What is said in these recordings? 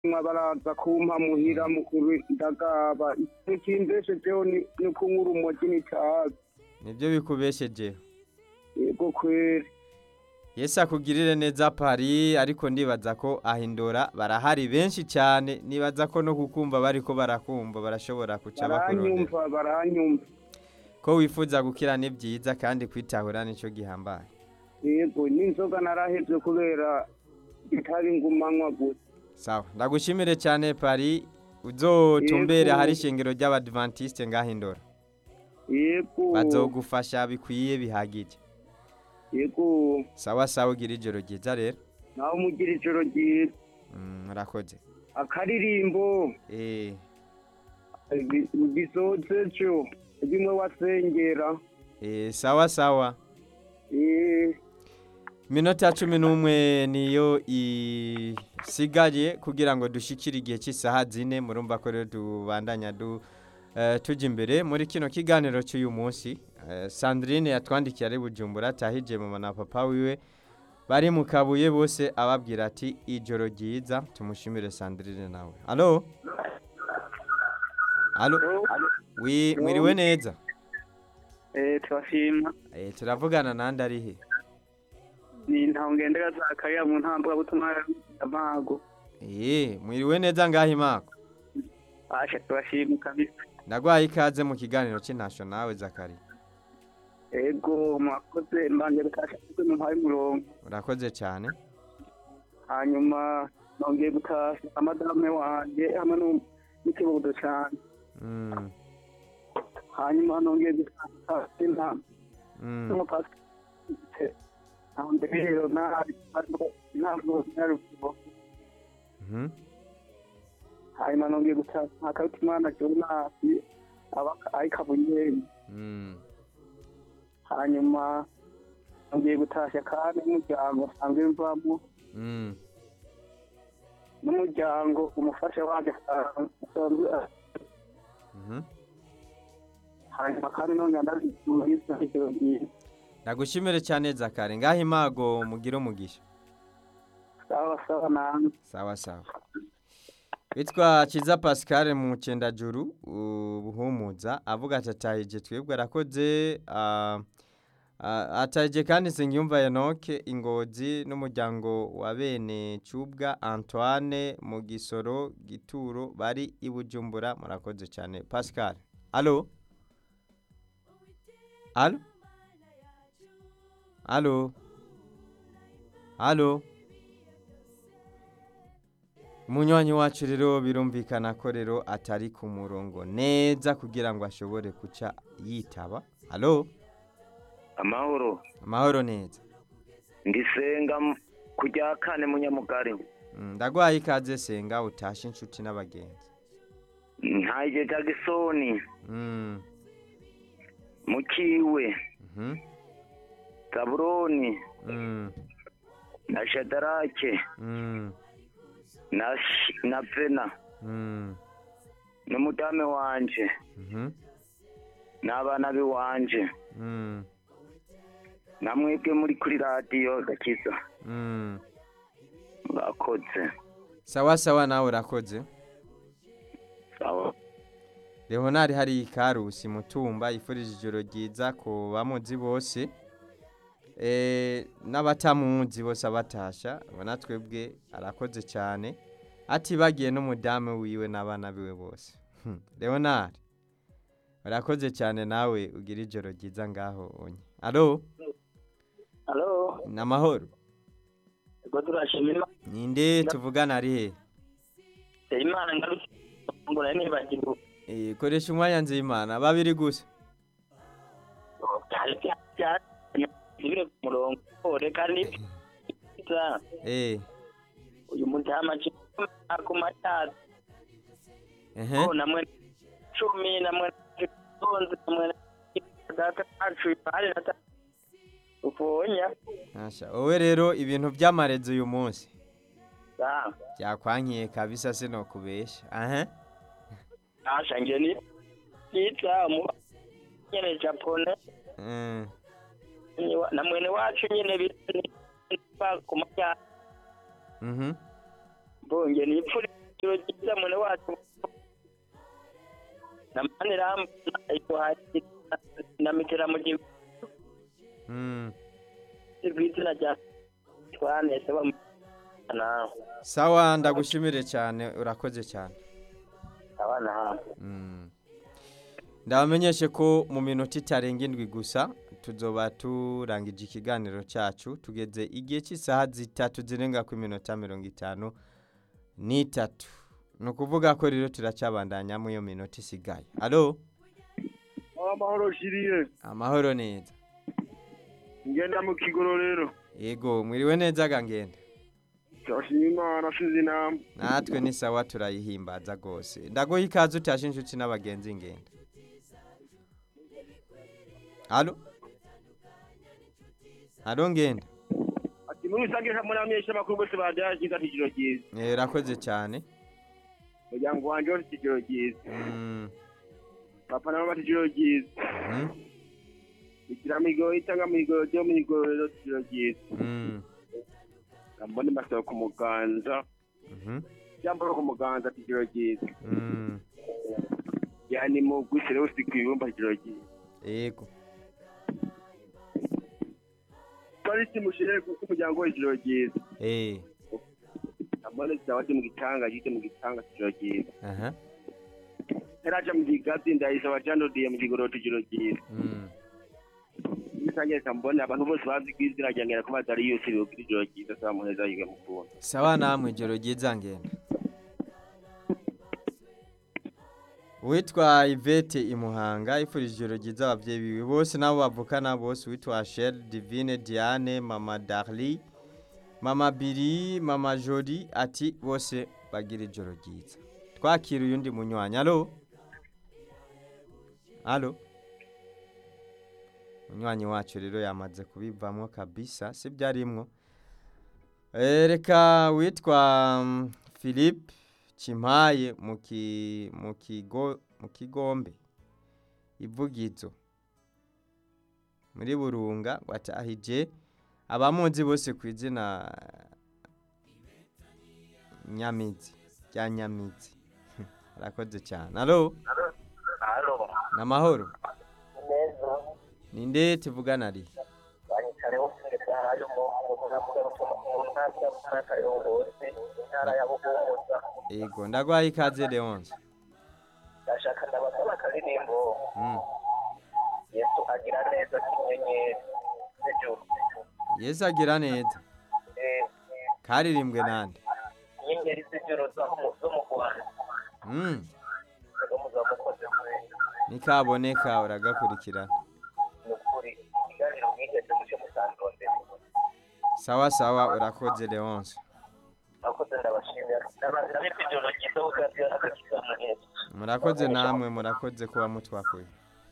mwa baraza kumpa muhira mukuru ndagaba ikintu kimbeshejeho ni ni kunywa urumogi n'itabi nibyo bikubeshejeho yego kweri Yesu akugirire neza pari ariko ndibaza ko ahindura barahari benshi cyane nibaza ko no kukumva bariko barakumva barashobora kuca bakurondera baranyumva baranyumva ko wifuza gukira ni byiza kandi kwitahura nicyo gihambaye yego n'inzoga narahevye kubera itari ngumanywa gusa sawa ndagushimire cyane pari uzotumbere Yego. ahari ishengero ry'abadventiste ngahindura yego bazogufasha bikwiye bihagije yego sawa sawa ugira ijoro ryiza rero nawe mugira ijoro ryiza Mm, murakoze akaririmbo eh bi- bisoze cyo bimwe wasengera eh sawa sawa eh Minota cumi n'umwe niyo isigaye kugira ngo dushikire igihe cy'isaha zine murumva ko rero tubandanya du eh, tujya imbere muri kino kiganiro cy'uyu munsi Eh, Sandrine yatwandikiye ari Bujumbura atahije mama na papa wiwe bari mu kabuye bose ababwira ati ijoro ryiza tumushimire Sandrine nawe alo alo wi mwiriwe neza eh turashima eh, turavugana nandi ari he ni ntawngendera zakariya mu ntambwe gutuma amago eh mwiriwe neza ngaho imako asha turashima kabisa Ndagwaye ikaze mu kiganiro cy'intasho nawe Zakari. ego mwakoze mbanje gutasha kuko muhaye umurongo Urakoze cyane. hanyuma nongeye gutasha amadame wanje hamwe nu- n'ikibugudo cyane Mm. hanyuma nongeye gutasha inama Mm. n'umupasiteri aho mbere rero nabi ntabwo nyarukibo Mhm. hanyuma nongeye gutasha hakarutimana jonasi aba ari kabunyeri Mm. hanyuma nongeye gutasha kandi n'umuryango asanzwe mvamo Mm. n'umuryango umufasha wanjye asanzwe Mhm. hanyuma kandi nongera ndabisubiza ijoro ryiza Ndagushimire cyane Zakari. Ngaho imago mugira umugisha. sawa sawa namwe Sawa sawa. Witwa Kiza Pascal mu Cendajuru ubuhumuza avuga ati atahije twebwe arakoze ah, ah, atahije kandi Sengiyumva Enoke Ingozi n'umuryango wa bene Cubwa Antoine mu Gisoro Gituro bari i Bujumbura murakoze cyane Pascal. Allo? Allo? Allo? Allo? Umunywanyi wacu rero birumvikana ko rero atari ku murongo neza kugira ngo ashobore kuca yitaba. Halo, amahoro amahoro neza. ndisenga m- ku rya kane munyamugari Mm, Ndagwaye ikaze senga utashe inshuti n'abagenzi. ntaje jagisoni Mm, mukiwe mhm, zaburoni mm, na shadarake mm, na Sh- na vena mm, n'umudame wanje mhm, n'abana biwanje mm, na mwebwe muri kuri radiyo gakiza mm. murakoze Sawa sawa nawe urakoze. sawa Leonard hari ikarusi mutumba ifurije ijoro ryiza ku bamuzi bose eh n'abatamuzi bose abatasha abona twebwe arakoze cyane ati bagiye n'umudamu wiwe n'abana biwe bose Hmm, Leonard urakoze cyane nawe ugira ijoro ryiza ngaho onye alo halo namahoro ubwo turashima Imana ninde tuvugana ari he imana ngarutse ngo nari nibagirwa eh koresha umwanya nzimana babiri gusa byari byari biri ku murongo reka ni byiza eh uyu mutama ku matatu ehe oh namwe cumi namwe tonze namwe data kacu bari nata ufonya Asha, wowe rero ibintu by'amarezo uyu munsi sa byakwankiye kabisa sinokubesha aha asha nge ni byiza mu nyene japone Mm, na mwene wacu nyene bita ku matatu mhm bonge nipfuri ijoro ryiza mwene wacu na mani rambona ibuhari na mitera mu gihe Mm. kw'izina rya twanese bamu nawe sawa ndagushimire cyane urakoze cyane abana hamwe Mm. ndabamenyeshe ko mu minota itarenga indwi gusa tuzoba turangije ikiganiro cyacu tugeze igihe cy'isaha zitatu zirenga ku minota mirongo itanu n'itatu ni ukuvuga ko rero turacyabandanya mu iyo minota isigaye alo amahoro shiriye amahoro neza ngenda mu kigororero yego mwiriwe neza gangenda turashima imana asize inama natwe ni sawa turayihimbaza rwose ndaguha ikaze utashe inshuti n'abagenzi ngenda alo alo ngenda ati muri rusange hamwe n'abamenyesha amakuru bose badyagize ati ijoro ryiza Eh, urakoze cyane umuryango wanjye wose ati ijoro ryiza Mm, papa nabo bati ijoro ryiza mhm, igira migo itanga migo ryo mu igororero ati ijoro ryiza mm, mbone mbasaba ku muganza mhm, cyangwa ku muganza ati ijoro ryiza mm. yani mu gushyira wose ku ibumba ati ijoro ryiza yego parisi mushire kuko umuryango we ijoro ryiza Eh, mbone zawadi mu gitanga yite mu gitanga ati ijoro ryiza aha, taraja mu gigazi ndayisaba jandodiye mu kigororero ati ijoro ryiza mm. rusange reka mbone abantu bose bazi ko izina ryanjye ko batari yose bibugira ijoro ryiza saba muneza yiga mukunda sawa namwe ijoro ryiza ngenda uwitwa ivete imuhanga ifurije ijoro ryiza ababyeyi biwe bose n'abo bavukana bose uwitwa shel divine diane mama darli mama biri mama jori ati bose bagira ijoro ryiza twakira uyundi munywanyi alo alo munywanyi wacu rero yamaze kubivamo kabisa si byarimwo Eh, reka witwa mm, philippe kimpaye mu ki- mu kigo mu kigombe ivugizo muri burunga watahije abamuzi bose ku izina nyamizi rya nyamizi arakoze cyane alo halo ni amahoro neza ninde tuvugana ari banyicare hose bwarayo mu muvuga mu ntara ya ntara yose intara ya buhumuza yego ndagwaye ikaze leonce ndashaka ndabasaba akaririmbo Mm. yesu agira neza k'inyenyeri z'ijuru yesu agira neza Eh, karirimbwe nande inyenyeri z'ijuru zo mu- zo mu rwanda Mm. zo muzamukoze kure nikaboneka uragakurikirana ni ukuri ikiganiro mwigeze muce musandondera sawa sawa urakoze leonce abakozi ndabashimira ndabifite ijoro ryiza kuko agakiza muheza murakoze namwe murakoze kuba mutwakuye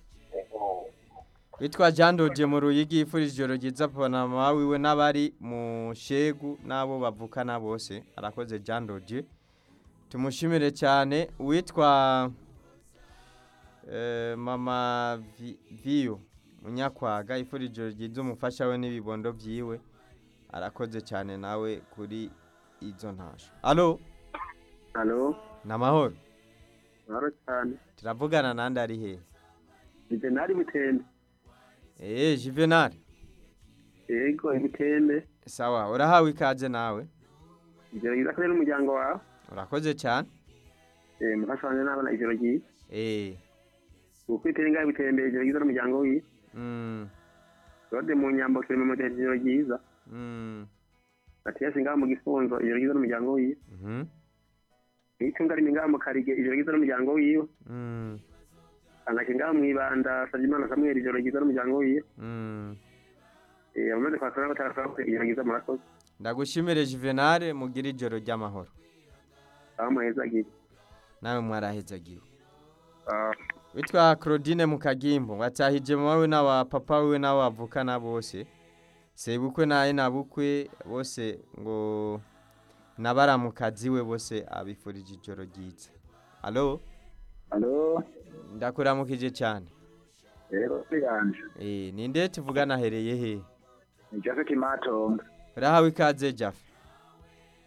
witwa jean dodie mu ruyigi yifurije ijoro ryiza papa na mama wiwe n'abari mu shegu n'abo bavukana bose arakoze jean dodie tumushimire cyane uwitwa eh, mama Vi- viyo munyakwaga yifurije ijoro ryiza umufasha we n'ibibondo byiwe arakoze cyane nawe kuri izo ntasho alo halo ni amahoro mahoro cyane turavugana nandi ari hehe juvenali butembe eee juvenal yego ibitende sawa urahawe ikaze nawe ijoro ryiza kuri n'umuryango wawe urakoze cyane eh mufasha wanjye n'abana ijoro ryiza eee ukwitera ingahe bitembe ijoro ryiza n'umuryango wiwe mm, rode mu nyambo turi mu mutende ijoro ryiza mm, matiyasi ngaho mu gifunzo ijoro ryiza n'umuryango wiwe mhm, nitunga rimi ngaho mu karige ijoro ryiza n'umuryango wiwe mm, anake ngaho mu ibanda sabyimana samuel ijoro ryiza n'umuryango wiwe mm. eh abamaze kwasura n'abatarasura ijoro ryiza murakoze ndagushimire juvenal mugire ijoro ry'amahoro aho muheza agiye nawe mwarahezagiwe Ah, witwa claudine mukagimbo watahije mawe n'aba papa wiwe n'abo bavukana bose sebukwe naye nabukwe bose ngo nabaramukazi we bose abifurije ijoro ryiza alo halo ndakuramukije cyane rero yanje Eh, ninde tuvugana ahereye he ni Jafet Matonga urahawe ikaze jafe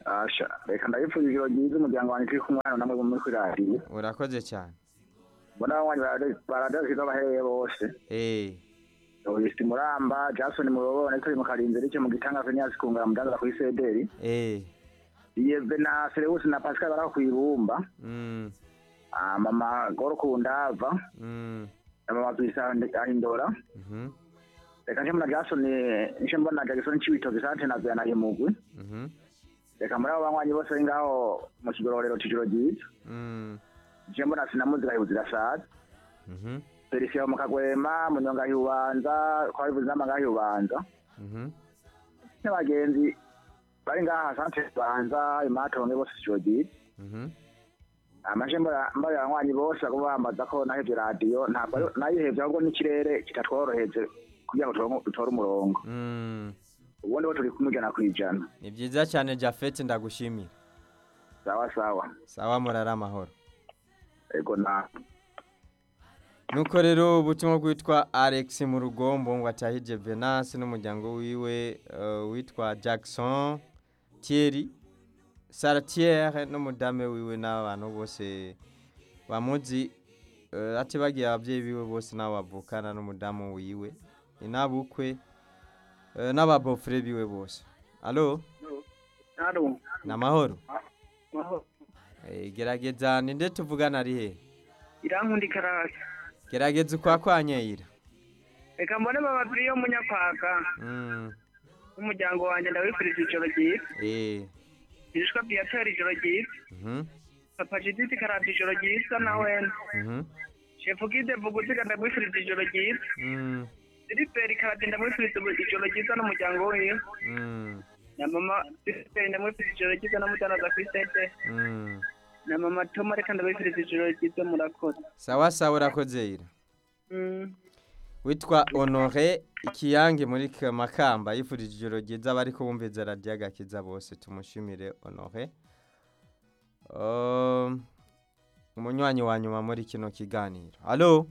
Asha, reka ndabipfuza ijoro ryiza umuryango wanjye turi kumwe hano namwe muri kuri radiyo. urakoze cyane Mbona abanywanyi baradasiga bahereye bose. eh Oyisi Muramba, Jackson Murobone, turi mu Karinzi rike mu gitanga Fenias kungara mudandaza kuri Sederi. eh Yeve na Serewusi na Pascal baraho kwibumba. mm Ah, mama Goro kundava. mm Na mama Bisa ahindora. mhm Reka nje muna Jackson nje mbona Jackson Chibitoke sante na Viana Himugwi. mhm Reka muri abo banywanyi bose bari ngaho mu kigororero kijoro ryiza. mm Nje mbona sinamuzira yuzira saza. mhm Felicien mu Kagwema, Munyonga yubanza, kwa bivuze n'amanga yubanza. mhm N'abagenzi bari ngaha sante banza imatonge bose kijoro ryiza. mhm amaje mbaye abanywanyi bose bagomba bambaza ko nahevye radiyo ntabwo ari- nayihevye ahubwo n'ikirere kitatworoheze kugira ngo turonke- dutore umurongo mm ubundi bo turi kumwe ijana kw'ijana ni byiza cyane Jafet ndagushimira sawa sawa sawa murara amahoro ego na nuko rero ubutumwa bwitwa Alex mu rugombo ngo atahije Venance n'umuryango wiwe eh, witwa Jackson Thierry Saratiere n'umudame wiwe n'abantu bose bamuzi eh, ati bagiye ababyeyi biwe bose n'abo bavukana n'umudamu wiwe inabukwe eh, n'ababofre biwe bose alo Alo, ni amahoro mahoro. Eh, gerageza ninde tuvugana ari he Irankundi karasi. gerageza ukwa kwanyeyira Reka mbone baba turi yo munyakwaka. mm. N'umuryango wanjye ndawifurije ijoro ryiza. eh. Yishwa Beatrice ijoro ryiza. mhm Papa Judith karati ijoro ryiza na wena. mhm Shefu Gide Vuguziga ndamwifurije ijoro ryiza. Mm, Siliperi karati ndamwifurije ijoro ryiza n'umuryango wiwe. mm, Na mama Siliperi ndamwifurije ijoro ryiza n'umutanaza kuri sente. mm. Na mama Toma reka ndamwifurije ijoro ryiza murakoze. sawa sawa urakoze ira Mm. witwa honore ikiyange muri Ka- makamba yifurije ijoro ryiza abari kubumviza radiyo agakiza bose tumushimire honore Um, umunywanyi wa nyuma muri kino kiganiro alo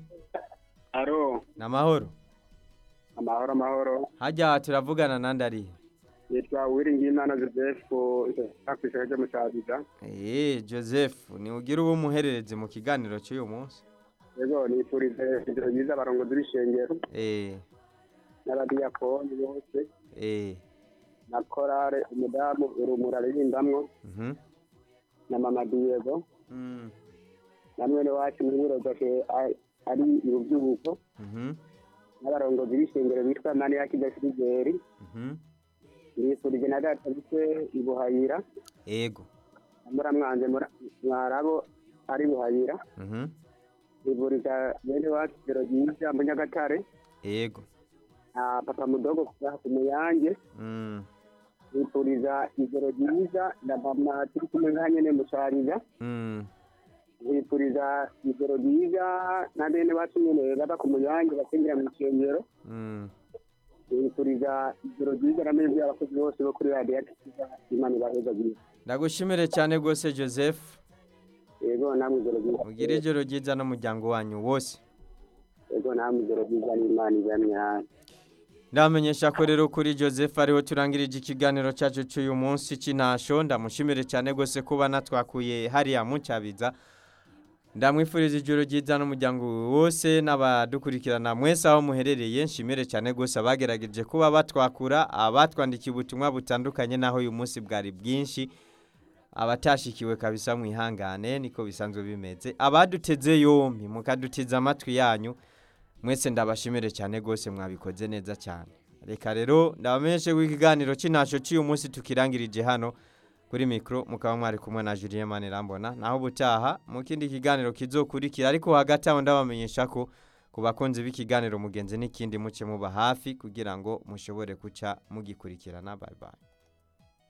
aro ni amahoro amahoro amahoro hajya turavugana nandi arihe yitwa uwiringiyimana joseph akwishaka ryo musabiza Eh, joseph ni ugira uba umuhererezi mu kiganiro cy'uyu munsi yego nifurize ijoro ryiza abarongozi b'ishengero Eh, n'abadiyakoni bose eh, na korale umudamu urumuri aririmbamwo mhm, na mama diyego mm, na mwene wacu muri burogoke ari urubyiruko mhm, n'abarongozi b'ishengero bitwa mani ya kidasirigeri mhm. nifurije na data bise ibuhayira ego na muramwanze Mura- mwarabo ari buhayira mhm, nifuriza bene wacu ijoro ryiza mu nyagatare ego na papa mudogo kuva ku muyange mm, nifuriza ijoro ryiza na mama turi kumwe nka nyene mushariza mm, nifuriza ijoro ryiza na bene wacu nyene baba ku muyange basengera mu ishengero mm. nifuriza ijoro ryiza na mwebwe abakozi bose bo kuri radiyo yakiza imana ibaheza byiza ndagushimire cyane rwose joseph yego namwe ijoro ryiza mugire ijoro ryiza n'umuryango wanyu wose yego namwe ijoro ryiza n'imana ibamye hafi ndamenyesha ko rero kuri joseph ariho turangirije ikiganiro cyacu cy'uyu munsi cy'intasho ndamushimire cyane rwose kuba natwakuye hariya mu cyabiza ndamwifuriza ijoro ryiza n'umuryango wose n'abadukurikirana mwese aho muherereye nshimire cyane rwose abagerageje kuba batwakura abatwandikiye ubutumwa butandukanye n'aho uyu munsi bwari bwinshi abatashikiwe kabisa mwihangane niko bisanzwe bimeze abaduteze yombi mukadutiza amatwi yanyu mwese ndabashimire cyane rwose mwabikoze neza cyane reka rero ndabamenyeshe ko ikiganiro cy'intasho cy'uyu munsi tukirangirije hano kuri mikoro mukaba mwari kumwe na Julien Manirambona naho ubutaha mu kindi kiganiro kizokurikira ariko hagati aho ndabamenyesha ko ku bakunzi b'ikiganiro mugenzi n'ikindi muce muba hafi kugira ngo mushobore guca mugikurikirana bye bye